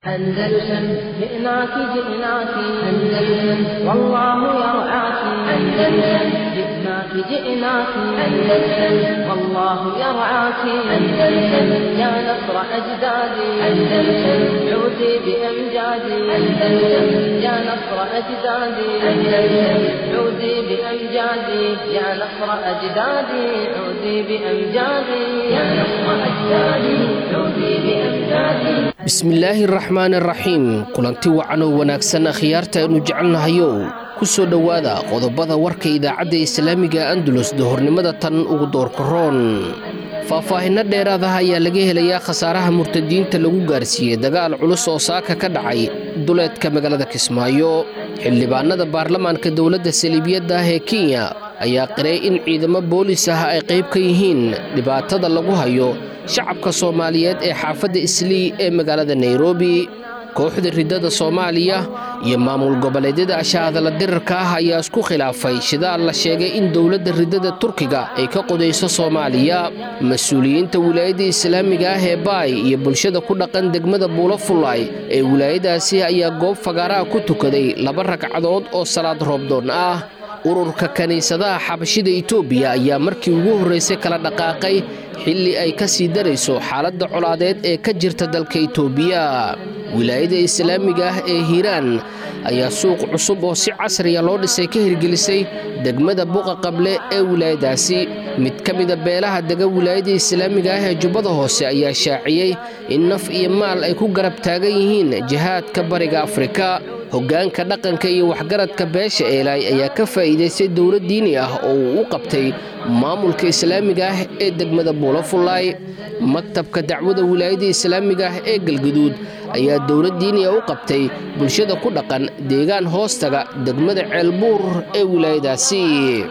أندلسن جئناك جئناك أندلسن والله يرعاك أندلسن جئناك جئناك أندلسن والله يرعاك أندلسن يا نصر أجدادي أندلسن عودي بأمجادي أندلسن يا نصر أجدادي أندلسن عودي بأمجادي يا نصر أجدادي عودي بأمجادي يا نصر أجدادي عودي بأمجادي bismillaahi raxmaan raxiim kulanti wacan oo wanaagsan akhyaarta aynu jecelnahayow ku soo dhowaada qodobada warka idaacadda islaamiga andulus dahornimada tan ugu doorkaroon faahfaahinno dheeraadaha ayaa laga helayaa khasaaraha murtadiinta lagu gaarsiiyey dagaal culus oo saaka ka dhacay duleedka magaalada kismaayo xildhibaanada baarlamaanka dowladda saliibiyadda ah ee kenya ayaa qiray in ciidamo boolis ah ay qayb ka yihiin dhibaatada lagu hayo shacabka soomaaliyeed ee xaafadda islii ee magaalada nairobi kooxda riddada soomaaliya iyo maamul goboleedyada ashahadala dirarka ah ayaa isku khilaafay shidaal la sheegay in dowladda riddada turkiga ay ka qodayso soomaaliya mas-uuliyiinta wilaayadda islaamiga ah ee baay iyo bulshada ku dhaqan degmada buulo fullaay ee wilaayadaasi ayaa goob fagaaraha ku tukaday laba ragcadood oo salaad roobdoon ah ururka kiniisadaha xabashida itoobiya ayaa markii ugu horraysay kala dhaqaaqay xilli ay ka sii darayso xaaladda colaadeed ee ka jirta dalka itoobiya wilaayada islaamiga ah ee hiiraan ayaa suuq cusub oo si casriya loo dhisay ka hirgelisay degmada buqa qable ee wilaayadaasi mid ka mida beelaha dega wilaayada islaamiga ah ee jubbada hoose ayaa shaaciyey in naf iyo maal ay ku garab taagan yihiin jihaadka bariga afrika hoggaanka dhaqanka iyo waxgaradka beesha eelay ayaa ka faa'iidaystay dowlad diini ah oo uu u qabtay maamulka islaamiga ah ee degmada buulofullaay maktabka dacwada wilaayada islaamiga ah ee galgaduud ayaa dowlad diiniya u qabtay bulshada ku dhaqan deegaan hoostaga degmada ceelbuur ee wilaayadaasi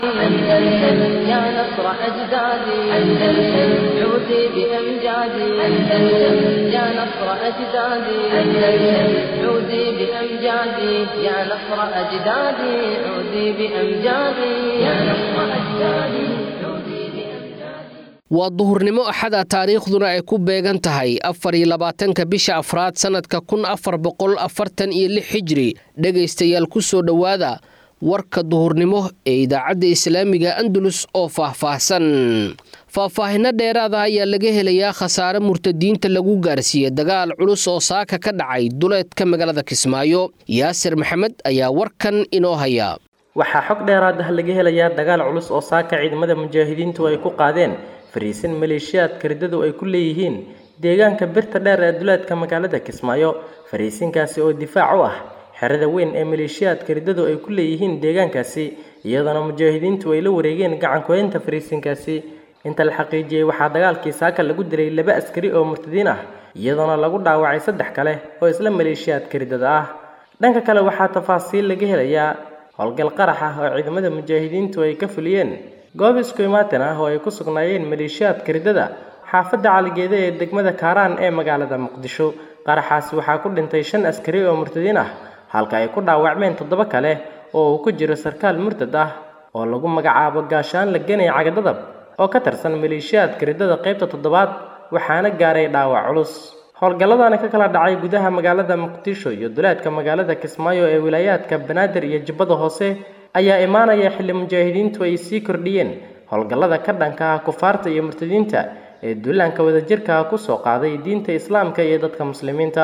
يا نصر أجدادي أندلسن عودي بأمجادي أندلسن يا نصر أجدادي أندلسن عودي بأمجادي يا نصر أجدادي عودي بأمجادي يا نصر أجدادي عودي بأمجادي waa duhurnimo axada taariikhduna ay ku beegan tahay afar iyo labaatanka bisha afraad sannadka kun afar boqol afartan iyo lix xijri dhegaystayaal ku soo dhowaada warka duhurnimo ee idaacadda islaamiga andalus oo faahfaahsan faahfaahinno dheeraada ayaa laga helayaa khasaare murtadiinta lagu gaarsiiyey dagaal culus oo saaka ka dhacay duleedka magaalada kismaayo yaasir maxamed ayaa warkan inoo haya waxaa xog dheeraad ah laga helayaa dagaal culus oo saaka ciidamada mujaahidiintu ay ku qaadeen fariisin maleeshiyaadka riddadu ay ku leeyihiin deegaanka birta dheer ee duleedka magaalada kismaayo fariisinkaasi oo difaac u ah xerada weyn ee maleeshiyaadka riddadu ay ku leeyihiin deegaankaasi iyadoona mujaahidiintu ay la wareegeen gacankuhaynta fariisinkaasi inta la xaqiijiyey waxaa dagaalkii saaka lagu diray laba askari oo murtadiin ah iyadoona lagu dhaawacay saddex kale oo isla maleeshiyaadka riddada ah dhanka kale waxaa tafaasiil laga helayaa howlgal qarax ah oo ciidamada mujaahidiintu ay ka fuliyeen goob isku imaatin ah oo ay ku sugnaayeen maleeshiyaadka riddada xaafadda caligeeda ee degmada kaaraan ee magaalada muqdisho qaraxaasi waxaa ku dhintay shan askari oo murtadiin ah halka ay ku dhaawacmeen toddoba kale oo uu ku jiro sarkaal murtad ah oo lagu magacaabo gaashaan la genay cagadadab oo ka tirsan maleeshiyaadka riddada qaybta toddobaad waxaana gaaray dhaawac culus howlgalladani ka kala dhacay gudaha magaalada muqdisho iyo duleedka magaalada kismaayo ee wilaayaadka banaadir iyo jubbada hoose ayaa imaanaya xilli mujaahidiintu ay sii kordhiyeen howlgallada ka dhanka ah kufaarta iyo murtadiinta ee duulaanka wadajirka ku soo qaaday diinta islaamka iyo dadka muslimiinta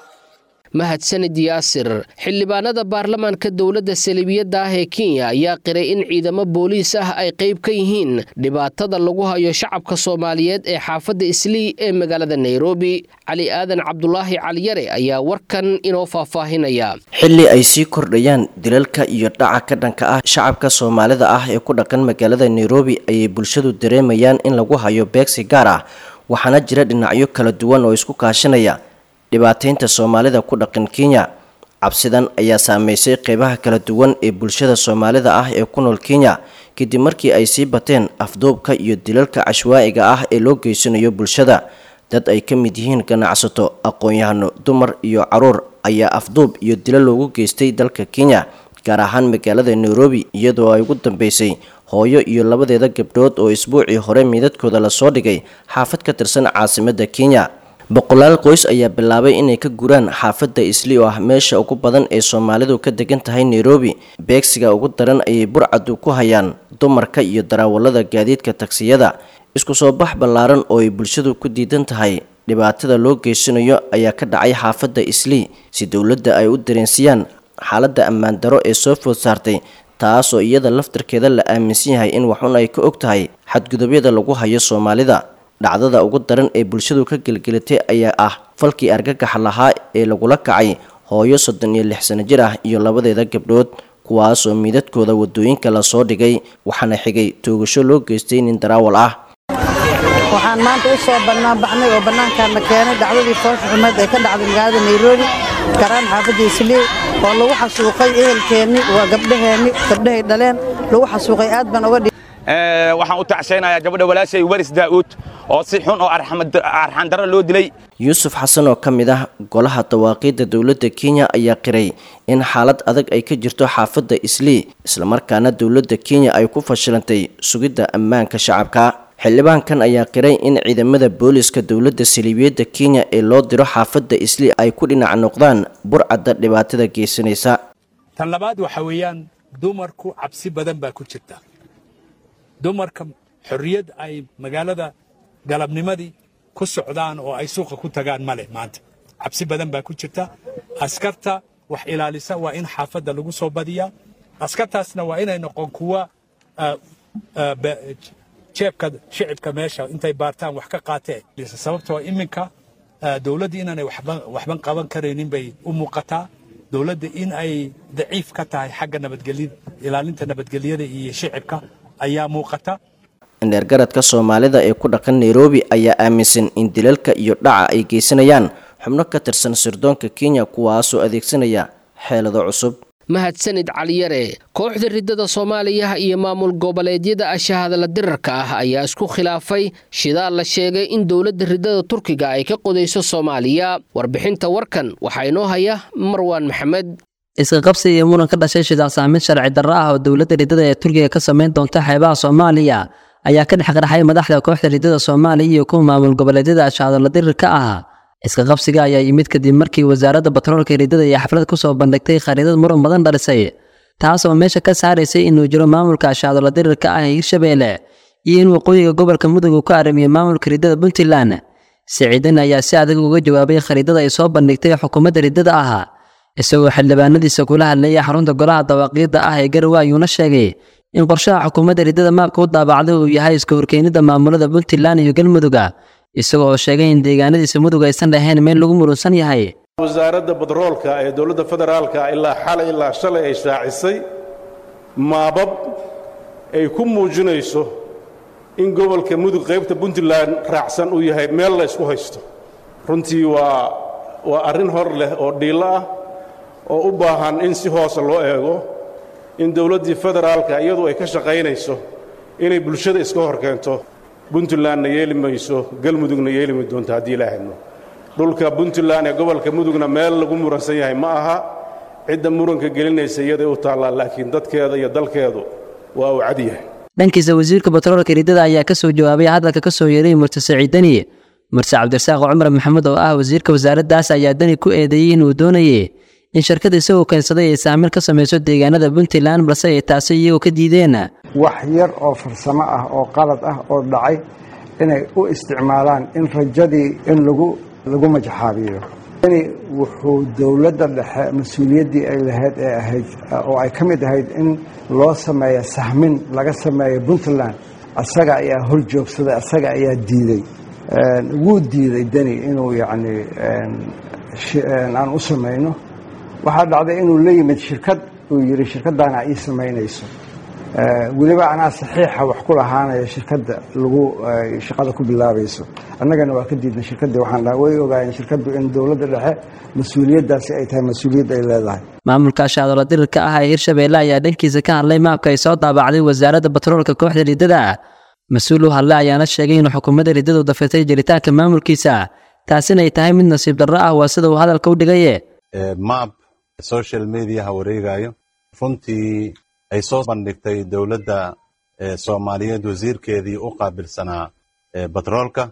mahadsanid yaasir xildhibaanada baarlamaanka dowladda saliibiyadda ah ee kenya ayaa qiray in ciidamo booliis ah ay qayb ka yihiin dhibaatada lagu hayo shacabka soomaaliyeed ee xaafadda islii ee magaalada nairobi cali aadan cabdulaahi caliyare ayaa warkan inoo faahfaahinaya xilli ay sii kordhayaan dilalka iyo dhaca ka dhanka ah shacabka soomaalida ah ee ku dhaqan magaalada nairobi ayay bulshadu dareemayaan in lagu hayo beegsi gaar ah waxaana jira dhinacyo kala duwan oo isku kaashanaya dhibaataynta soomaalida ku dhaqan kenya cabsidan ayaa saameysay qeybaha kala duwan ee bulshada soomaalida ah ee ku nool kenya kadib markii ay sii bateen afduubka iyo dilalka cashwaa'iga ah ee loo geysanayo bulshada dad ay ka mid yihiin ganacsato aqoon-yahano dumar iyo caruur ayaa afduub iyo dilo loogu geystay dalka kenya gaar ahaan magaalada nairobi iyadoo ay ugu dambeysay hooyo iyo labadeeda gabdhood oo isbuucii hore miidadkooda lasoo dhigay xaafad ka tirsan caasimadda kenya boqolaal qoys ayaa bilaabay inay ka guraan xaafadda isli oo ah meesha ugu badan ee soomaalidu ka degan tahay nairobi beegsiga ugu daran ayay burcadu ku hayaan dumarka iyo darawallada gaadiidka tagsiyada isku soo bax ballaaran oo ay bulshadu ku diidan tahay dhibaatada loo geysanayo ayaa ka dhacay xaafadda islii si dowladda ay u dareensiyaan xaaladda ammaan daro ee soo food saartay taas oo iyada laftarkeeda la aaminsan yahay in waxun ay ka og tahay xadgudubyada lagu hayo soomaalida dhacdada ugu daran ee bulshadu ka gelgelatay ayaa ah falkii argagaxa lahaa ee lagula kacay hooyo soddon iyo lix sano jir ah iyo labadeeda gabdhood kuwaasoo miidadkooda wadooyinka lasoo dhigay waxaana xigay toogasho loo geystay nin daraawal ah waxaan maanta u soo bannaanbaxnay oo bannaankaana keenay dhacdadii foosha xumeed ee ka dhacday magaalada nairobi garaan xaafadda islii oo lagu xasuuqay ehelkeenni waa gabdhaheenni gabdhahay dhaleen lagu xasuuqay aad baan oga waxaan u tacsaynayaa gabadha walaashay waris daa'uud oo si xun oo arxandarro loo dilay yuusuf xasan oo ka mid ah golaha dawaaqiidda dowladda kenya ayaa qiray in xaalad adag ay ka jirto xaafadda islii islamarkaana dowladda kenya ay ku fashilantay sugidda ammaanka shacabka xildhibaankan ayaa qiray in ciidamada booliska dowladda saliibiyadda kenya ee loo diro xaafadda islii ay ku dhinac noqdaan burcadda dhibaatada geysanaysa tan labaad waxa weeyaan dumarku cabsi badan baa ku jirta dumarka xorriyad ay magaalada galabnimadii ku socdaan oo ay suuqa ku tagaan ma leh maanta cabsi badan baa ku jirta askarta wax ilaalisa waa in xaafadda lagu soo badiyaa askartaasna waa inay noqon kuwa jeebka shicibka meesha intay baartaan wax ka qaateen sababtoo iminka dowladda inaanay waxban qaban karaynin bay u muuqataa dowladda in ay daciif ka tahay xagga nabadgelyada ilaalinta nabadgelyada iyo shicibka ayaa muuqata indheergaradka soomaalida ee ku dhaqan nairobi ayaa aaminsan in dilalka iyo dhaca ay geysanayaan xubno ka tirsan sirdoonka kenya kuwaasoo adeegsanaya xeelado cusub mahadsanid caliyare kooxda riddada soomaaliya iyo maamul goboleedyada ashahadala dirarka ah ayaa isku khilaafay shidaal la sheegay in dowladda riddada turkiga ay ka qodayso soomaaliya warbixinta warkan waxaa inoo haya marwaan maxamed iska qabsi iyo muran ka dhashay shidaal saameyn sharci darro ah oo dowladda riddada ee turkiga ka samayn doonta xeebaha soomaaliya ayaa ka dhex qarxay madaxda kooxda riddada soomaaliya iyo kuwa maamul goboleedyada ashahadala dirirka ah iska qabsiga ayaa yimid kadib markii wasaaradda batroolka riddada iyo xaflad ku soo bandhigtay khariidad muran badan dhalisay taas oo meesha ka saaraysay inuu jiro maamulka ashahadala dirirka ah ee hirshabeelle iyo in waqooyiga gobolka mudug uu ka arrimiyo maamulka riddada puntland siciidan ayaa si adag uga jawaabay khariidada ay soo bandhigtay xukuumadda riddada ah isagoo xildhibaanadiisa kula hadlayay xarunta golaha dawaaqiidda ah ee garowe ayuuna sheegay in qorshaha xukuumadda riddada maabka u daabacday uu yahay iska horkeenida maamulada puntland iyo galmudugga isagoo oo sheegay in deegaanadiisa mudug aysan dhahayn meel lagu murunsan yahay wasaaradda badroolka ee dowladda federaalka ilaa xalay ilaa shalay ay shaacisay maabab ay ku muujinayso in gobolka mudug qaybta puntland raacsan uu yahay meel la ysku haysto runtii waa waa arrin hor leh oo dhiillo ah oo u baahan in si hoose loo eego in dowladdii federaalka iyadu ay ka shaqaynayso inay bulshada iska hor keento puntlandna yeeli mayso galmudugna yeeli may doonto haddii ilaahayno dhulka puntland ee gobolka mudugna meel lagu muransan yahay ma aha cidda muranka gelinaysa iyaday u taallaa laakiin dadkeeda iyo dalkeedu waa uu cad yahay dhankiisa wasiirka batroolka riddada ayaa ka soo jawaabay hadalka ka soo yeeray murse siciidani murse cabdirasaaq cumar maxamed oo ah wasiirka wasaaraddaas ayaa dani ku eedeeyey inuu doonayay in shirkada isagoo keensaday ay saamiil ka samayso deegaanada puntland balse ay taasi iyagoo ka diideen wax yar oo farsamo ah oo qalad ah oo dhacay inay u isticmaalaan in rajadii in lagu lagu majaxaabiyo ini wuxuu dowladda dhexe mas-uuliyaddii ay lahayd ee ahayd oo ay ka mid ahayd in loo sameeyo sahmin laga sameeyo puntland asaga ayaa hor joogsaday asaga ayaa diiday wuu diiday deni inuu yacni aan u samayno waxaa dhacday inuu la yimid shirkad uu yidhi shirkaddaana ii samaynayso weliba anaa saxiixa wax ku lahaanaya shirkadda lagu shaqada ku bilaabayso annagana waa ka diidnay shirkaddii waxaan dhaha way ogaayeen shirkaddu in dowladda dhexe mas-uuliyaddaasi ay tahay mas-uuliyad ay leedahay maamulka ashaadola dirirka ah ee hirshabeelle ayaa dhankiisa ka hadlay maabka ay soo daabacday wasaaradda batroolka kooxda riddada mas-uul u hadlay ayaana sheegay in xukuumadda riddadu dafirtay jiritaanka maamulkiisa taasina ay tahay mid nasiib darro ah waa sida uu hadalka u dhigaye maab social mediaha wareegayo runtii ay soo bandhigtay dowladda soomaaliyeed wasiirkeedii u qaabilsanaa batroolka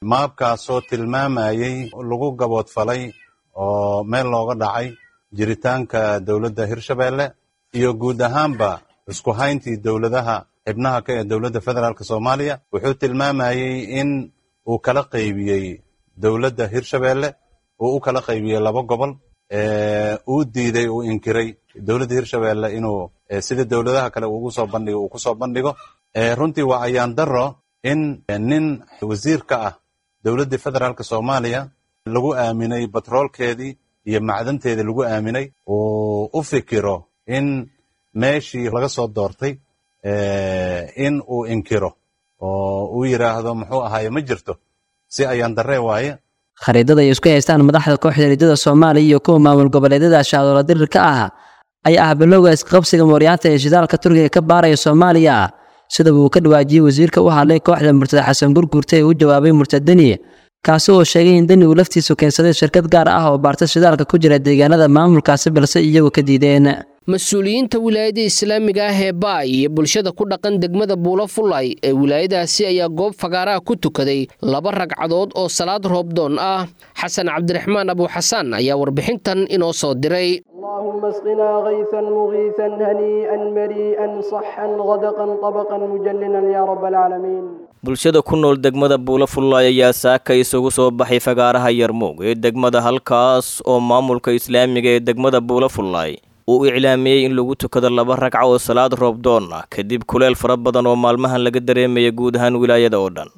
maabkaasoo tilmaamayey lagu gaboodfalay oo meel looga dhacay jiritaanka dowladda hirshabeelle iyo guud ahaanba isku hayntii dowladaha xibnaha ka ee dowladda federaalk soomaaliya wuxuu tilmaamayey in uu kala qaybiyey dowladda hirshabeelle uu u kala qaybiyey laba gobol uu diiday uu inkiray dowladda hirshabeelle inuu sida dowladaha kale ugu soo bandhigo uu ku soo bandhigo runtii waa ayaan daro in nin wasiir ka ah dowladdii federaalk soomaaliya lagu aaminay batroolkeedii iyo macdanteedii lagu aaminay uu u fikiro in meeshii laga soo doortay in uu inkiro oo uu yidhaahdo muxuu ahaaye ma jirto si ayaan darree waaye khariidada ay isku haystaan madaxda kooxda riddada soomaaliya iyo kuwa maamul goboleedyada shaadola dirirka ah ayaa ah bilowga isqabsiga mooryaanta ee shidaalka turkiga ka baaraya soomaaliya sidaba uu ka dhawaajiyey wasiirka u hadlay kooxda murtada xasan gurgurta ee u jawaabay murtadeni kaasi oo sheegay in deni uu laftiisu keensaday shirkad gaar ah oo baarta shidaalka ku jira deegaanada maamulkaasi balse iyagu ka diideen mas-uuliyiinta wilaayada islaamiga ah ee baay iyo bulshada ku dhaqan degmada buulo fulay ee wilaayadaasi ayaa goob fagaaraha ku tukaday laba ragcadood oo salaad roobdoon ah xasan cabdiraxmaan abuuxasaan ayaa warbixintan inoo soo diray اللهم اسقنا غيثا مغيثا هنيئا مريئا صحا غدقا طبقا مجللا يا رب العالمين bulshada ku nool degmada buulo fullaay ayaa saaka isugu soo baxay fagaaraha yarmuug ee degmada halkaas oo maamulka islaamiga ee degmada buulo fullaay uu iclaamiyey in lagu tukado laba ragca oo salaad roobdoon ah kadib kuleel fara badan oo maalmahan laga dareemaya guud ahaan wilaayada oo dhan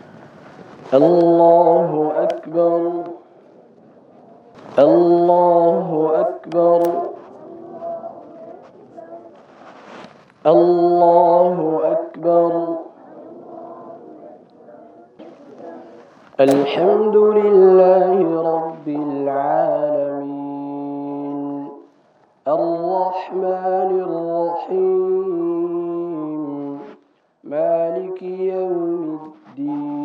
الله أكبر الله أكبر الله أكبر الحمد لله رب العالمين الرحمن الرحيم مالك يوم الدين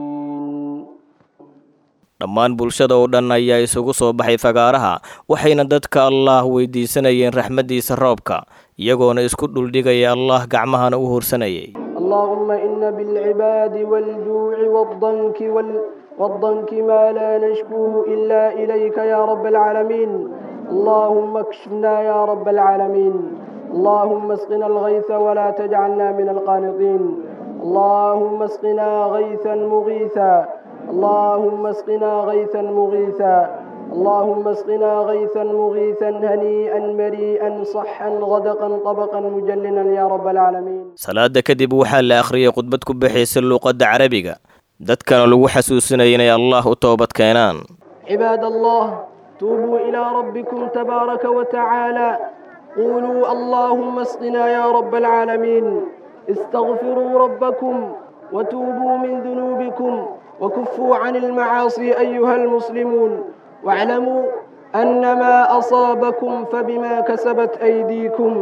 dhammaan bulshada oo dhan ayaa isugu soo baxay fagaaraha waxayna dadka allaah weydiisanayeen raxmaddiisa roobka iyagoona isku dhuldhigaya allah gacmahana u horsanayay اللهم إن بالعباد والجوع والضنك وال... والضنك ما لا نشكوه إلا إليك يا رب العالمين اللهم اكشفنا يا رب العالمين اللهم اسقنا الغيث ولا تجعلنا من القانطين اللهم اسقنا غيثا مغيثا اللهم اسقنا غيثا مغيثا اللهم اسقنا غيثا مغيثا هنيئا مريئا صحا غدقا طبقا مجللا يا رب العالمين salaada kadib waxaa la akhriyay khudbad ku bixaysa luuqadda carabiga dadkana lagu xasuusinaya inay allah u toobad keenaan عباد الله توبوا إلى ربكم تبارك وتعالى قولوا اللهم اسقنا يا رب العالمين استغفروا ربكم وتوبوا من ذنوبكم وكفوا عن المعاصي أيها المسلمون واعلموا أن ما أصابكم فبما كسبت أيديكم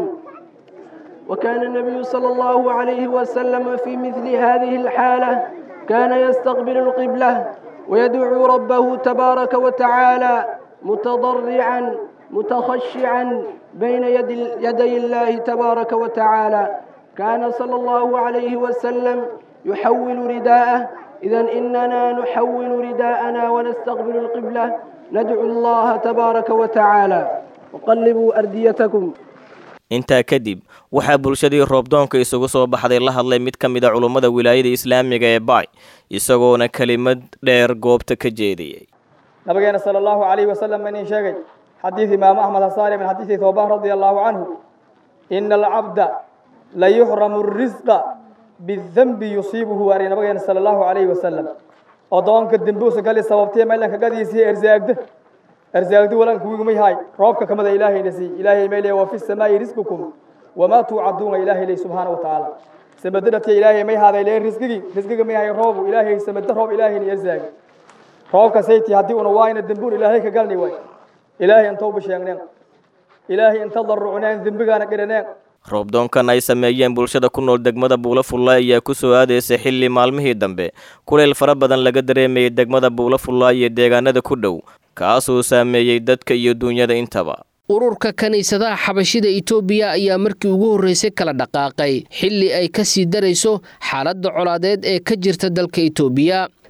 وكان النبي صلى الله عليه وسلم في مثل هذه الحالة كان يستقبل القبلة ويدعو ربه تبارك وتعالى متضرعا متخشعا بين يد يدي الله تبارك وتعالى كان صلى الله عليه وسلم يحول رداءه إذا إننا نحول رداءنا ونستقبل القبلة ندعو الله تبارك وتعالى وقلبوا أرديتكم intaa kadib waxaa bulshadii roobdoonka isugu soo baxday la hadlay mid ka mid a culummada wilaayada islaamiga ee baay isagoona kelimad dheer goobta ka jeediyey nabigeena sala allahu calayhi wasalam inii sheegay xadiid imaamu axmed hasaari min xadiidi thawbaan radia allahu canhu ina alcabda la yuxramu risqa bidanbi yusiibuhu waari nabigeena sala allahu calayhi wasalam oddoonka dembuusa gali sababtee meelanka gadiisii ersaagda ersaagdi walanka wigumay haay roobka kamida ilaahayna sii ilaahay meyle wa fi samaa'i risqukum wamaa tuucaduuna ilaahay ley subxaana watacaala samadadhatiya ilaahay may haaday lee risqigii risqiga may hay roobu ilaahay samada roob ilaahayna ersaagi roobka sayti haddii una waayna dembuun ilaahay ka galni waay ilaahay intooba sheegneen ilaahay inta darucneen dembigaana dhiraneen roobdoonkan ay sameeyeen bulshada ku nool degmada buulo fullaay ayaa ku soo aadaysay xilli maalmihii dambe kuleyl fara badan laga dareemayay degmada buulo fullaay iyo deegaanada ku dhow kaasuu saameeyey dadka iyo duunyada intaba ururka kiniisadaha xabashida itoobiya ayaa markii ugu horreysay kala dhaqaaqay xilli ay ka sii darayso xaaladda colaadeed ee ka jirta dalka itoobiya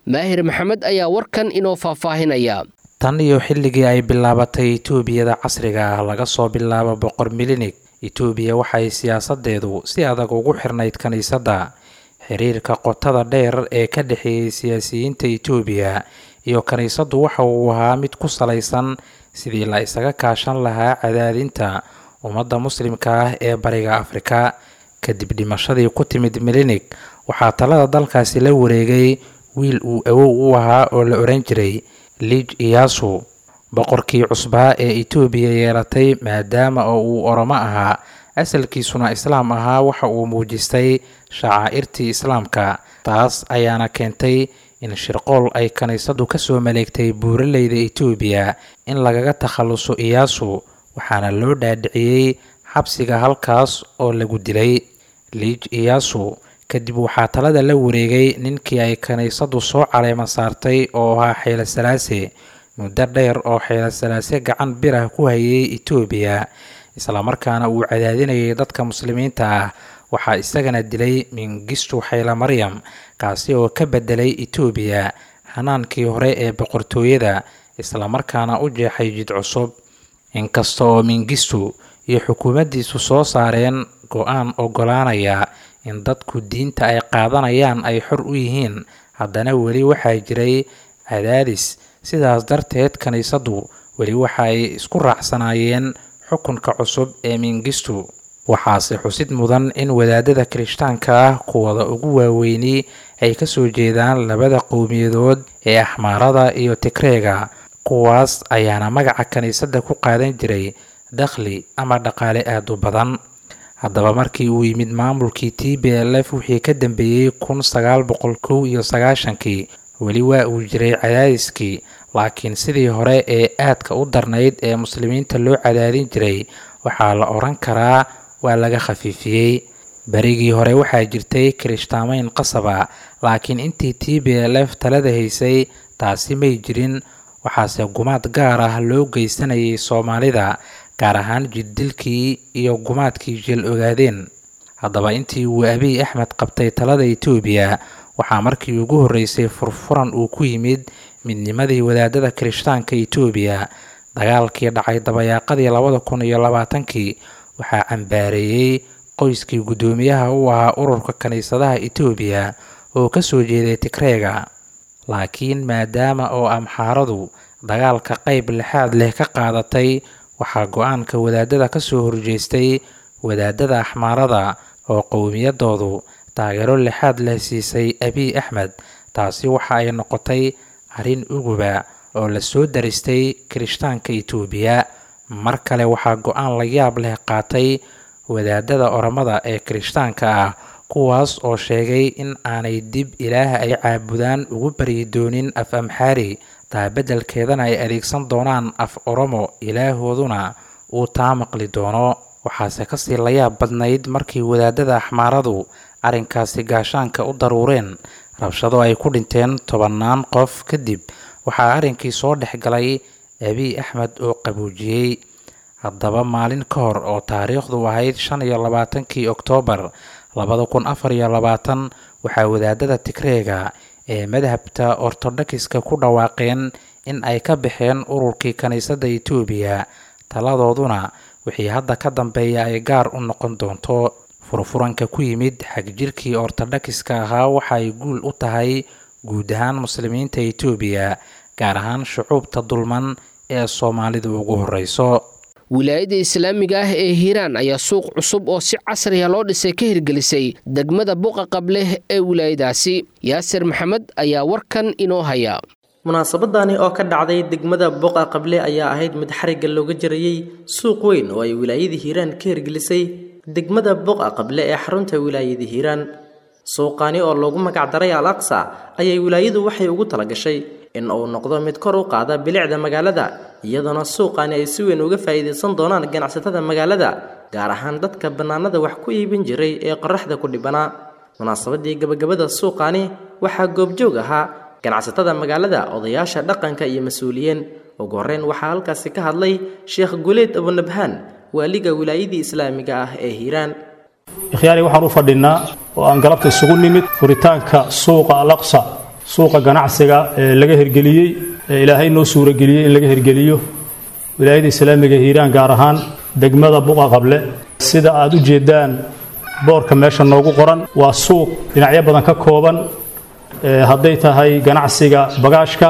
maahir maxamed ayaa warkan inoo faahfaahinaya tan iyo xilligii ay bilaabatay etoobiyada casriga ah laga soo bilaabo boqor milinig etoobiya waxay siyaasadeedu si adag ugu xirnayd kiniisadda xiriirka qotada dheer ee ka dhexeeyey siyaasiyiinta etoobiya iyo kiniisaddu waxa uu ahaa mid ku salaysan sidii la isaga kaashan lahaa cadaadinta ummadda muslimka ah ee bariga afrika kadib dhimashadii ku timid milinig waxaa talada dalkaasi la wareegay wiil uu awow u ahaa oo la odhan jiray liij iyaasu boqorkii cusbaa ee etoobiya yeelatay maadaama oo uu oromo ahaa asalkiisuna islaam ahaa waxa uu muujistay shacaa'irtii islaamka taas ayaana keentay in shirqool ay kiniisaddu kasoo maleegtay buuraleyda etoobiya in lagaga takhaluso iyaasu waxaana loo dhaadhiciyey xabsiga halkaas oo lagu dilay liij iyaasu kadib waxaa talada la wareegay ninkii ay kiniisaddu soo caleema saartay oo ahaa xeelo salaase muddo dheer oo xeelo salaase gacan birah ku hayay etoobiya islamarkaana uu cadaadinayay dadka muslimiinta ah waxaa isagana dilay mingistu xayla maryam kaasi oo ka bedelay etoobiya hanaankii hore ee boqortooyada islamarkaana u jeexay jid cusub inkasta oo mingistu iyo xukuumaddiisu soo saareen go-aan ogolaanaya in dadku diinta ay qaadanayaan ay xor u yihiin haddana weli waxaa jiray cadaadis sidaas darteed kiniisaddu weli waxa ay isku raacsanaayeen xukunka cusub ee mingistu waxaase xusid mudan in wadaadada kirishtaanka ah kuwada ugu waaweyni ay kasoo jeedaan labada qowmiyadood ee axmaarada iyo tigreega kuwaas ayaana magaca kiniisadda ku qaadan jiray dakhli ama dhaqaale aada u badan haddaba markii uu yimid maamulkii t b l f wixii ka dambeeyey kun sagaal boqol kow iyo sagaashankii weli waa uu jiray cadaadiskii laakiin sidii hore ee aadka u darnayd ee muslimiinta loo cadaadin jiray waxaa la odhan karaa waa laga khafiifiyey berigii hore waxaa jirtay kirishtaamayn qasaba laakiin intii t b l f talada haysay taasi may jirin waxaase gumaad gaar ah loo geysanayay soomaalida gaar ahaan jiddilkii iyo gumaadkii jeel ogaadeen haddaba intii uu abiy axmed qabtay talada etoobiya waxaa markii ugu horreysay furfuran uu ku yimid midnimadii wadaadada kirishtaanka etoobiya dagaalkii dhacay dabayaaqadii labada kun iyo labaatankii waxaa cambaareeyey qoyskii guddoomiyaha u ahaa ururka kiniisadaha etoobiya oo kasoo jeeday tigreega laakiin maadaama oo amxaaradu dagaalka qayb lixaad leh ka qaadatay waxaa go-aanka wadaadada kasoo horjeestay wadaadada axmaarada oo qowmiyadoodu taageero lixaad leh siisay abiy axmed taasi waxa ay noqotay arrin uguba oo lasoo daristay kirishtaanka etoobiya mar kale waxaa go-aan la yaab leh qaatay wadaadada oromada ee kirishtaanka ah kuwaas oo sheegay in aanay dib ilaaha ay caabudaan ugu baryi doonin af amxaari taa beddelkeedana ay adeegsan doonaan af oromo ilaahooduna uu taa maqli doono waxaase kasii layaab badnayd markii wadaadada axmaaradu arrinkaasi gaashaanka u daruureen rabshado ay ku dhinteen tobannaan qof kadib waxaa arrinkii soo dhex galay abiy axmed oo qaboojiyey haddaba maalin ka hor oo taariikhdu ahayd shan iyo labaatankii oktoobar labada kun afar iyo labaatan waxaa wadaadada tigreega ee madhabta ortodokiska ku dhawaaqeen in ay ka baxeen ururkii kiniisadda etoobiya taladooduna wixii hadda ka dambeeya ay gaar u noqon doonto furfuranka ku yimid xagjirkii ortodokiska ahaa waxa ay guul u tahay guud ahaan muslimiinta etoobiya gaar ahaan shucuubta dulman ee soomaalida ugu horeyso wilaayadda islaamiga ah ee hiiraan ayaa suuq cusub oo si casriya loo dhisay ka hirgelisay degmada buqa qableh ee wilaayadaasi yaasir maxamed ayaa warkan inoo haya munaasabadani oo ka dhacday degmada boqa qable ayaa ahayd mid xarigga looga jarayey suuq weyn oo ay wilaayada hiiraan ka hirgelisay degmada boqa qable ee xarunta wilaayada hiiraan suuqani oo loogu magacdaray al aqsa ayay wilaayadu waxay ugu talagashay in uu noqdo mid kor u qaada bilicda magaalada iyadoona suuqani ay si weyn uga faa'iidaysan doonaan ganacsatada magaalada gaar ahaan dadka bannaanada wax ku iibin jiray ee qoraxda ku dhibanaa munaasabadii gabagabada suuqani waxaa goobjoog ahaa ganacsatada magaalada odayaasha dhaqanka iyo mas-uuliyiin ugu horreyn waxaa halkaasi ka hadlay sheekh guleed abunabhaan waaliga wilaayadii islaamiga ah ee hiiraan ikhyaari waxaan u fadhinnaa oo aan galabta isugu nimid furitaanka suuqa alaqsa suuqa ganacsiga ee laga hirgeliyey ee ilaahay noo suurageliyey in laga hirgeliyo wilaayada islaamiga hiiraan gaar ahaan degmada buqa qable sida aad u jeedaan boorka meesha noogu qoran waa suuq dhinacyo badan ka kooban hadday tahay ganacsiga bagaashka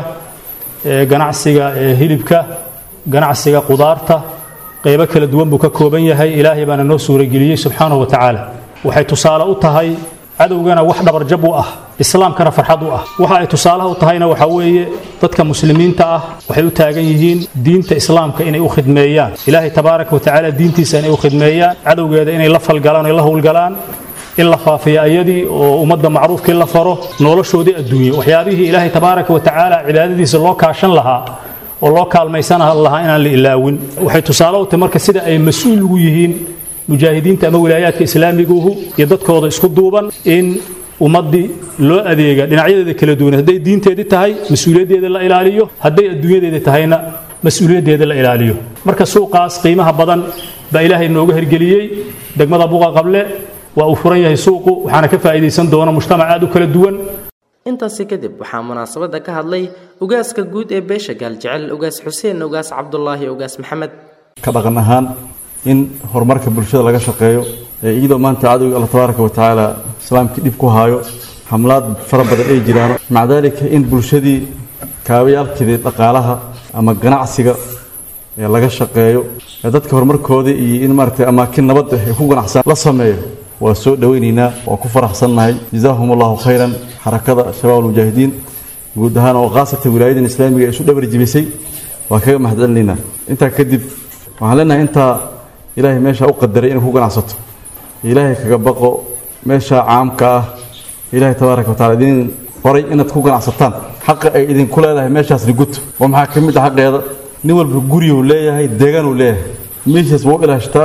ganacsiga hilibka ganacsiga qudaarta qaybo kala duwan buu ka kooban yahay ilaahay baana noo suurageliyey subxaanahu wa tacaala waxay tusaale u tahay cadowgana wax dhabarjab u ah islaamkana farxad u ah waxa ay tusaalaha u tahayna waxaa weeye dadka muslimiinta ah waxay u taagan yihiin diinta islaamka inay u khidmeeyaan ilaahay tabaaraka wa tacaala diintiisa inay u khidmeeyaan cadowgeeda inay la falgalaan o la howlgalaan in la faafiyo ayadii oo ummadda macruufkii la faro noloshoodii adduunye waxyaabihii ilaahay tabaaraka wa tacaala cibaadadiisa loo kaashan lahaa oo loo kaalmaysan lahaa inaan la ilaawin waxay tusaale u tahay marka sida ay mas-uul ugu yihiin mujaahidiinta ama wilaayaadka islaamiguhu iyo dadkooda isku duuban in ummaddii loo adeega dhinacyadeeda kala duwan hadday diinteedii tahay mas-uuliyaddeeda la ilaaliyo hadday adduunyadeeda tahayna mas-uuliyaddeeda la ilaaliyo marka suuqaas qiimaha badan baa ilaahay nooga hirgeliyey degmada buqa qable waa uu furan yahay suuqu waxaana ka faa'iidaysan doona mujtamac aad u kala duwan intaasi kadib waxaa munaasabadda ka hadlay ugaaska guud ee beesha gaaljecel ugaas xuseen ugaas cabdulaahi ugaas maxamed ka dhaqan ahaan in horumarka bulshada laga shaqeeyo ee iyadoo maanta cadowga alla tabaaraka wa tacaala islaamkii dhib ku haayo xamlaad fara badan ay jiraan maca daalika in bulshadii kaabayaalkeedii dhaqaalaha ama ganacsiga ee laga shaqeeyo ee dadka horumarkooda iyo in maaragtay amaakin nabadda ay ku ganacsan la sameeyo waa soo dhowaynaynaa waa ku faraxsannahay jazaahum allahu khayran xarakada shabaab almujaahidiin guud ahaan oo khaasatan wilaayadan islaamiga ee isu dhabar jibisay waa kaga mahadcelinaynaa intaa kadib waxaan leenahay intaa ilaahay meesha u qadaray inay ku ganacsato ilaahay kaga baqo meesha caamka ah ilaahay tabaaraka wataala idin qoray inaad ku ganacsataan xaqa ay idinku leedahay meeshaasni guto oo maxaa ka mid ah xaqeeda nin walba guriyuu leeyahay deegaanuu leeyahay meeshaas wuu ilaashtaa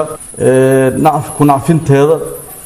nacf ku nacfinteeda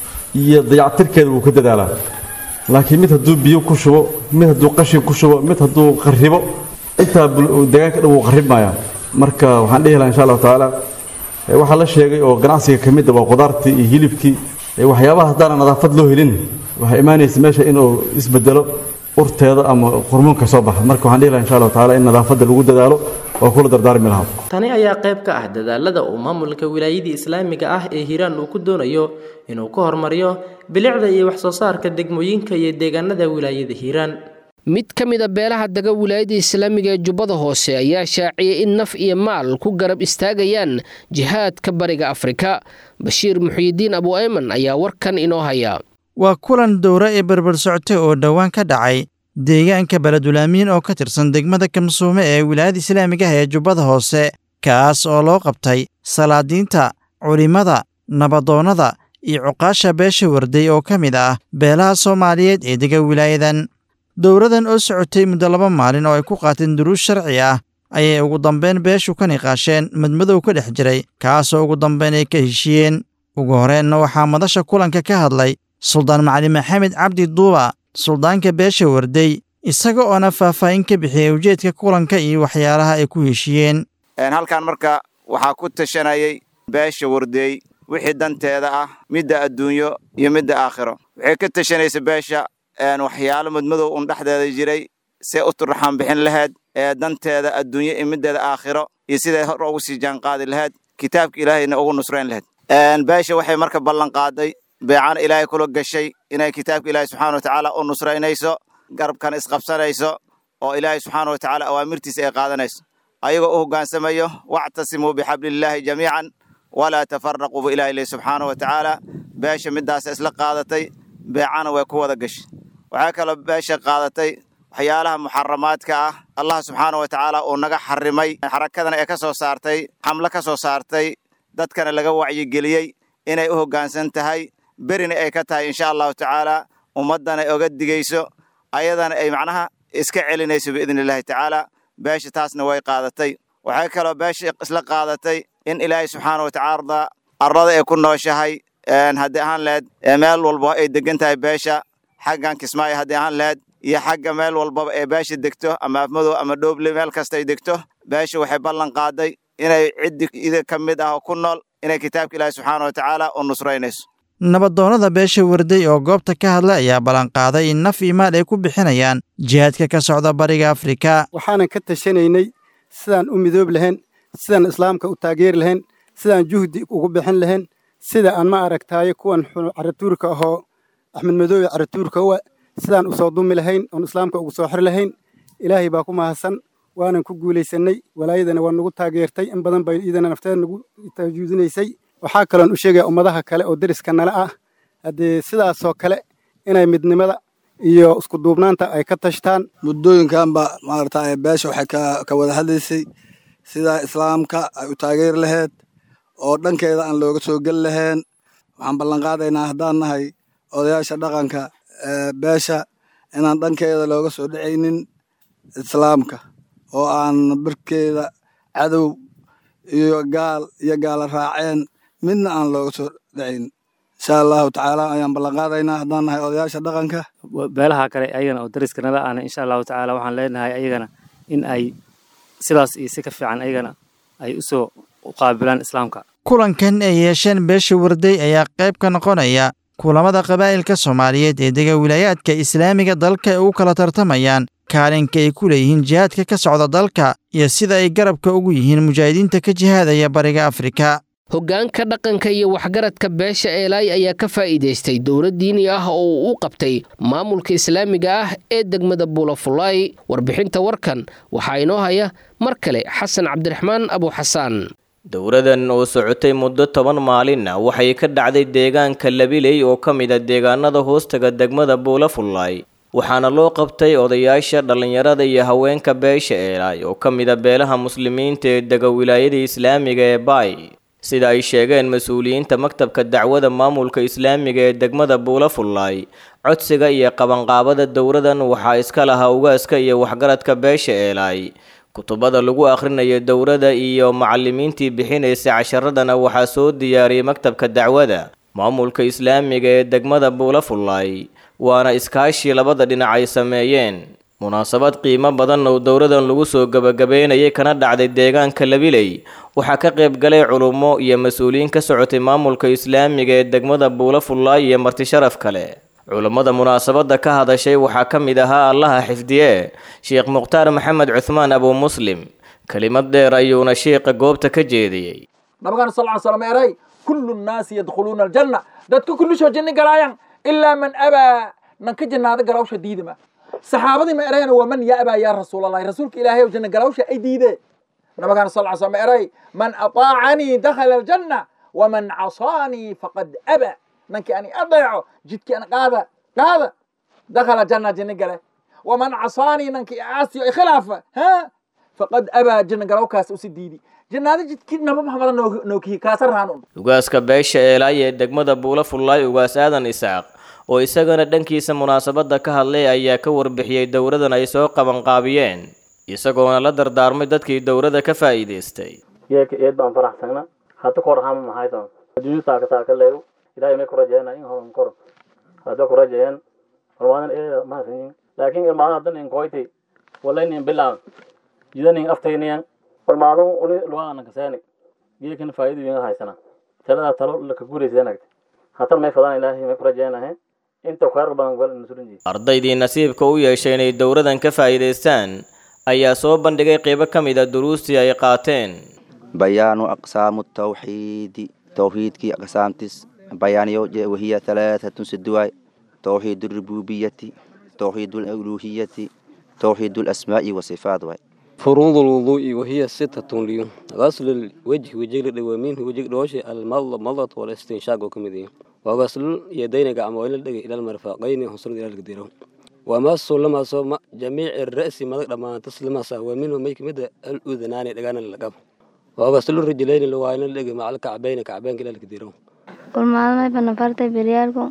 iyo dayactirkeeda wuu ka dadaalaa laakiin mid hadduu biyo ku shubo mid hadduu qashin ku shubo mid hadduu qaribo intaa deegaanka dhan wuu qaribmayaa marka waxaan dhihi lahaa insha allahu tacaala waxaa la sheegay oo ganacsiga ka mid ah waa qudaartii iyo hilibkii waxyaabaha haddaana nadaafad loo helin waxaa imaanaysa meesha inuu isbedelo urteeda ama hormoonka soo baxa marka waxaan dhihi lahaa insha allahu tacaala in nadaafadda lagu dadaalo oo kula dardaarmi lahaa tani ayaa qayb ka ah dadaalada uu maamulka wilaayadii islaamiga ah ee hiiraan uu ku doonayo inuu ku horumariyo bilicda iyo wax soo saarka degmooyinka iyo deegaanada wilaayada hiiraan mid ka mid a beelaha dega wilaayada islaamiga ee jubbada hoose ayaa shaaciyay in naf iyo maal ku garab istaagayaan jihaadka bariga afrika bashiir muxiyidiin abu ayman ayaa warkan inoo haya waa kulan dowra ee berber socotay oo dhowaan ka dhacay deegaanka beledulaamiin oo ka tirsan degmada kamsuume ee wilaayada islaamiga ah ee jubbada hoose kaas oo loo qabtay salaadiinta culimmada nabadoonnada iyo cuqaasha beesha warday oo ka mid ah beelaha soomaaliyeed ee dega wilaayadan dowradan oo socotay muddo laba maalin oo ay ku qaateen duruus sharci ah ayay ugu dambeyn beeshu ka niqaasheen madmadow ka dhex jiray kaasoo ugu dambeyn ay ka heshiyeen ugu horeenna waxaa madasha kulanka ka hadlay suldaan macali maxamed cabdi duuba suldaanka beesha warday isaga oona faahfaahin ka bixiyey ujeedka kulanka iyo waxyaalaha ay ku heshiyeen halkan marka waxaa ku tashanayay beesha wardeey wixii danteeda ah midda adduunyo iyo midda aakhiro waxay ka tashanaysa beesha waxyaalo madmadow un dhexdeeda jiray see u turraxaan bixin lahayd ee danteeda adduunyo iyo middeeda aakhiro iyo siday hor ugu sii jaanqaadi lahayd kitaabka ilaahayna ugu nusrayn lahayd beesha waxay marka ballan qaaday beecana ilaahay kula gashay inay kitaabka ilaahay subxaana wa tacaala u nusraynayso garabkana isqabsanayso oo ilaahay subxaana wa tacaala awaamirtiisa ay qaadanayso ayagoo u hoggaansamayo wactasimuu bixablillaahi jamiican walaa tafaraquu bu ilahi leh subxaana wa tacaala beesha middaasa isla qaadatay beecana way ku wada gashay waxaa kaloo beesha qaadatay waxyaalaha muxaramaadka ah allah subxaana wa tacaala uu naga xarimay xarakadana ee ka soo saartay xamlo ka soo saartay dadkana laga wacyigeliyey inay u hoggaansan tahay berina ay ka tahay insha allahu tacaala ummaddana ay oga digayso ayadana ay macnaha iska celinayso biidni illaahi tacaala beesha taasna way qaadatay waxay kaloo beesha isla qaadatay in ilaahay subxaana wa tacaala arlada ay ku nooshahay haddii ahaan laheyd meel walba ay degan tahay beesha xaggan kismaayo haddii ahaan laheyd iyo xagga meel walbaba ee beesha degto ama afmadow ama dhooble meel kasta ay degto beesha waxay ballan qaaday inay ciddi ida ka mid ah oo ku nool inay kitaabka ilaahi subxaana wa tacaala u nusraynayso nabadoonnada beesha warday oo goobta ka hadlay ayaa ballanqaaday in naf iyo maal ay ku bixinayaan jihaadka ka socda bariga afrika waxaanan ka tashanaynay sidaan u midoob lahayn sidaan islaamka u taageeri lahayn sidaan juhdi ugu bixin lahayn sida aan ma aragtaaye kuwan caratuurka ahoo axmed madoobe caratuurka uwa sidaan u soo dumi lahayn oon islaamka ugu soo xir lahayn ilaahay baa ku mahadsan waanan ku guulaysannay walaayadana waa nagu taageertay in badan bay iidana nafteeda nagu tajuudinaysay waxaa kaloon u sheegaya ummadaha kale oo deriska nala ah haddee sidaasoo kale inay midnimada iyo isku duubnaanta ay ka tashtaan muddooyinkanba maarata beesha waxay ka wada hadlaysay sida islaamka ay u taageeri lahayd oo dhankeeda aan looga soo geli lahayn waxaan ballanqaadaynaa haddaan nahay odayaasha dhaqanka beesha inaan dhankeeda looga soo dhacaynin islaamka oo aan barkeeda cadow iyo gaal iyo gaala raaceen midna aan looga soo dhacayn insha allahu tacaala ayaan ballanqaadaynaa haddaan nahay odayaasha dhaqanka beelaha kale ayagana oo dariskanada ahna insha allahu tacaala waxaan leenahay ayagana in ay sidaas iyo si ka fiican ayagana ay usoo qaabilaan islaamka kulankan ay yeesheen beesha warday ayaa qayb ka noqonaya kulamada qabaa'ilka soomaaliyeed ee dega wilaayaadka islaamiga dalka ay ugu kala tartamayaan kaalinka ay ku leeyihiin jihaadka ka socda dalka iyo sida ay garabka ugu yihiin mujaahidiinta ka jihaadaya bariga afrika hoggaanka dhaqanka iyo waxgaradka beesha eelaay ayaa ka faa'iidaystay dowlad diini ah oo uu u qabtay maamulka islaamiga ah ee degmada buulafulaay warbixinta warkan waxaa inoo haya mar kale xasan cabdiraxmaan abuuxasaan dowladan oo socotay muddo toban maalinna waxay ka dhacday deegaanka labiley oo ka mid a deegaanada hoostaga degmada buulafullaay waxaana loo qabtay odayaasha dhallinyarada iyo haweenka beesha eelaay oo ka mid a beelaha muslimiinta ee dega wilaayada islaamiga ee baay sida ay sheegeen mas-uuliyiinta maktabka dacwada maamulka islaamiga ee degmada buulafullaay codsiga iyo qabanqaabada dowladan waxaa iska lahaa ugaaska iyo waxgaradka beesha eelaay kutubada lagu akhrinayo dowladda iyo macallimiintii bixinaysa casharadana waxaa soo diyaariyey maktabka dacwada maamulka islaamiga ee degmada buulafullaay waana iskaashii labada dhinac ay sameeyeen munaasabad qiimo badan oo dowladan lagu soo gebagabeynayay kana dhacday deegaanka labiley waxaa ka qayb galay culummo iyo mas-uuliyiin ka socotay maamulka islaamiga ee degmada buulafullaay iyo martisharaf kale culammada munaasabadda ka hadashay waxaa ka mid ahaa allaha xifdiye sheekh mukhtaar maxamed cuhmaan abuu muslim kelimad dheer ayuuna sheekha goobta ka jeediyey nabigaan sal ly slam eray kullu nnaasi yadkhuluuna aljanna dadka kullisoo janni galaayaan ilaa man abaa nan ka jannaada galawsha diidima saxaabadii ma erayana waa man ya abaa yaa rasuulallahi rasuulka ilaahay ow janna galawsha ay diidee nabigaan sal ly slam eray man ataacanii dakhala aljanna waman casaanii faqad aba nankii ani adeeco jidkii an qaada qaada dakhala janna janni gale waman casaanii nankii aasiyo i khilaafa ha faqad abaa janna galowkaas usi diidi jannaada jidkii naba maxamada nookihi kaasa raanun ugaaska beesha eelaay ee degmada buulafullaay ugaas aadan isaaq oo isagana dhankiisa munaasabadda ka hadlay ayaa ka warbixiyey dowladan ay soo qabanqaabiyeen isagoona la dardaarmay dadkii dowladda ka faa'iidaystay geeka eed baan faraxsana hadda kor hama mahaysan adduunyo taaka taaka leego ilahay may kurajeena in horan kor hadda kurajeen hormaadan eeda mahasanyin laakiin ilmaada haddan in koyti walaynin bilaan jidanin aftayniyan hormaadun uni luwaana kasaani geekan faa'iido winga haysana taladaa talo laka guuraysanagta hatan may fadan ilaahay may kurajeenahe inta khayr badan gal nasurinji ardaydii nasiibka u yeeshay inay dowladan ka faa'iidaystaan ayaa soo bandhigay qaybo ka mid a duruustii ay qaateen bayaanu aqsaamu tawxiidi tawxiidkii aqsaamtis bayaaniyo wahiya halaatatun siduwaay tawxiid alrububiyati tawxiid aluluhiyati tawxiid alasmaa'i wasifaat waay فروض الوضوء وهي ستة لي غسل الوجه وجه ومنه وجه دوشي المضة مضة والاستنشاق وكمدي وغسل اليدين قعموين الدقي إلى المرفقين وصل إلى القدير ومس لما صوم جميع الرأس مضى لما تسلم ومنه ميك مدى الأذنان لقان اللقب وغسل الرجلين اللوين الدقي مع الكعبين كعبين إلى القدير والمعلومة بنفرت بريالكم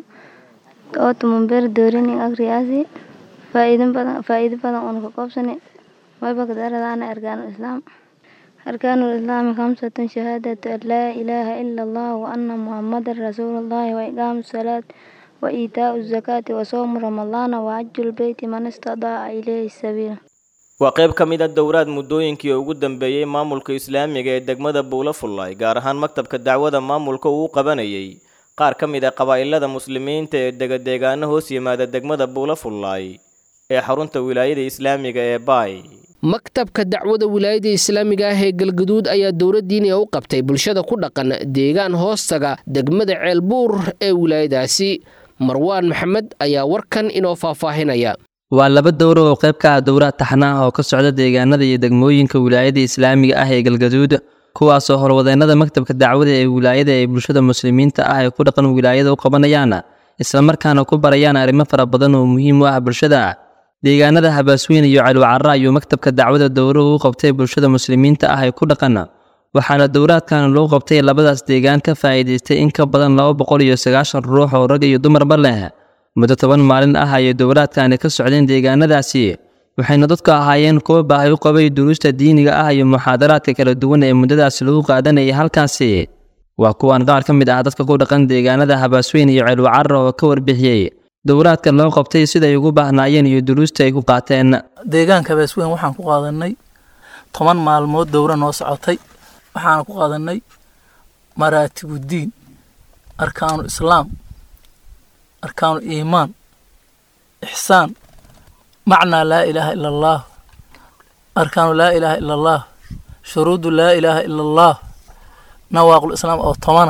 أوتم بير دوريني أغرياسي فائدة بدن فائدة بدن أنك قبسني وبقدر أنا أركان الإسلام أركان الإسلام خمسة شهادة أن لا إله إلا الله وأن محمد رسول الله وإقام الصلاة وإيتاء الزكاة وصوم رمضان وحج البيت من استطاع إليه السبيل waa qayb ka mid a dowlaad muddooyinkii ugu dambeeyey maamulka islaamiga ee degmada buulafullaay gaar ahaan maktabka dacwada maamulka uu qabanayay qaar ka mid a qabaa'ilada muslimiinta ee degadeegaano hoos yimaada degmada buulafullaay ee xarunta wilaayada islaamiga ee baay maktabka dacwada wilaayada islaamiga ah ee galgaduud ayaa dowlad diiniga u qabtay bulshada ku dhaqan deegaan hoostaga degmada ceelbuur ee wilaayadaasi marwaan maxamed ayaa warkan inoo faahfaahinaya waa laba dowro oo qayb ka ah dowraad taxnaah oo ka socda deegaanada iyo degmooyinka wilaayada islaamiga ah ee galgaduud kuwaasoo horwadeennada maktabka dacwada ee wilaayada ay bulshada muslimiinta ah ee ku dhaqan wilaayada u qabanayaan islamarkaana ku barayaan arrimo fara badan oo muhiim u ah bulshada deegaanada habaasweyn iyo calwacaro ayuu maktabka dacwada dowruhu u qabtay bulshada muslimiinta ah ee ku dhaqan waxaana dowraadkan loo qabtay labadaas deegaan ka faa'iidaystay in ka badan laba boqol iyo sagaashan ruux oo rag iyo dumarba leh muddo toban maalin ah ayay dowraadkani ka socdeen deegaanadaasi waxayna dadku ahaayeen kuwo baahi u qabay duruusta diiniga ah iyo muxaadaraadka kala duwan ee muddadaasi lagu qaadanayay halkaasi waa kuwaan qaar ka mid ah dadka ku dhaqan deegaanada habaasweyn iyo ceelwacaro oo ka warbixiyey dowraadka loo qabtay siday ugu baahnaayeen iyo duruusta ay ku qaateen deegaanka habaasweyn waxaan ku qaadanay toban maalmood dowra noo socotay waxaana ku qaadanay maraatibuddiin arkaanu islaam arkaanu iimaan ixsaan macnaa laa ilaaha ila allaah arkaanu laa ilaaha ila allaah shuruudu laa ilaaha ila allaah nawaaqul islaam oo tomana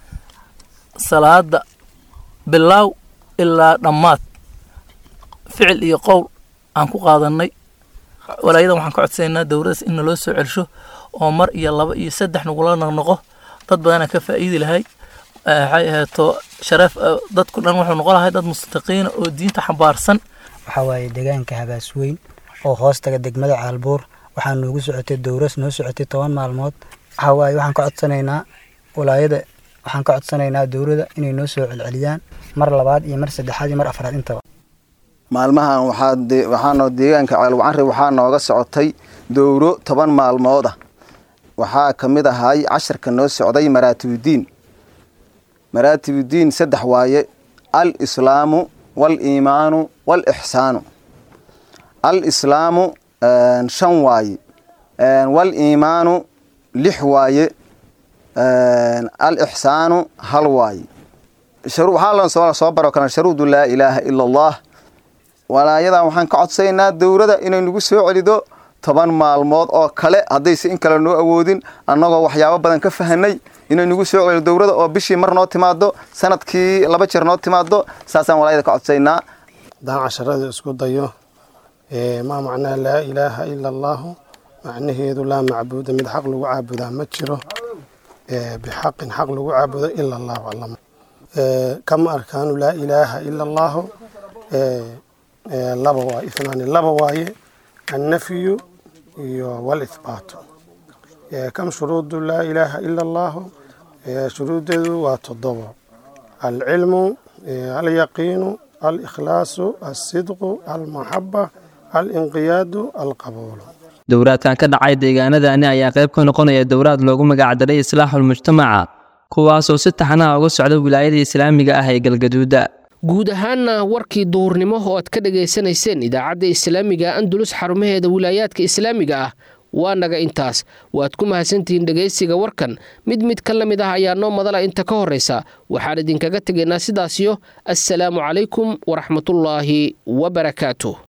salaada bilaaw ilaa dhammaad ficil iyo qowl aan ku qaadanay walaayadan waxaan ka codsanaynaa dowladaas in naloo soo celsho oo mar iyo laba iyo saddex nagula noqnoqo dad badanaa ka faa'iidi lahay waxay ahaato shareef dadku dhan wuxuu noqon lahay dad mustaqiina oo diinta xambaarsan waxaa waaye deegaanka habaasweyn oo hoostaga degmada caalbuur waxaa noogu socotay dowras noo socotay toban maalmood waxaa waaye waxaan ka codsanaynaa walaayada waxaan ka codsanaynaa dowladda inay noo soo celceliyaan mar labaad iyo mar saddexaad iyo mar afraad intaba maalmahan waxaanoo deegaanka ceelwacanri waxaa nooga socotay dowro toban maalmood ah waxaa ka mid ahay casharka noo socday maraatibuddiin maraatibuddiin saddex waaye al islaamu wal iimaanu wal ixsaanu al islaamu shan waaye wal iimaanu lix waaye al ixsaanu hal waaye waxaa soo baro kalan sharuudu laa ilaaha ila allah walaayadan waxaan ka codsaynaa dowladda inay nagu soo celido toban maalmood oo kale haddayse in kale noo awoodin annagoo waxyaabo badan ka fahanay inay nagu soo celido dowladda oo bishii mar noo timaado sanadkii laba jeer noo timaado saasaan walaayada ka codsaynaa haddaan casharada isku dayo maa macnaha laa ilaaha ila allaahu macnaheedu laa macbuuda mid xaq lagu caabudaa ma jiro bixaqin xaq lagu caabudo ila allahu alam kama arkaanu laa ilaaha ila allaahu laba waaye ithnaani laba waaye annafyu iyo walithbaatu kam shuruudu laa ilaaha ila allaahu shuruudeedu waa toddobo alcilmu alyaqiinu alikhlaasu alsidqu almaxaba alinqiyaadu alqabuulu dowraadkan ka dhacay deegaanadani ayaa qayb ka noqonaya dowraad loogu magacdaray islaaxulmujtamaca kuwaasoo si taxnaha uga socda wilaayada islaamiga ah ee galgaduuda guud ahaanna warkii duhurnimo oo aad ka dhegaysanayseen idaacadda islaamiga andulus xarumaheeda wilaayaadka islaamiga ah waa naga intaas waad ku mahadsantihiin dhegaysiga warkan mid mid ka la mid ah ayaa noo madala inta ka horraysa waxaan idinkaga tegaynaa sidaasiyo assalaamu calaykum waraxmatullaahi wabarakaatuh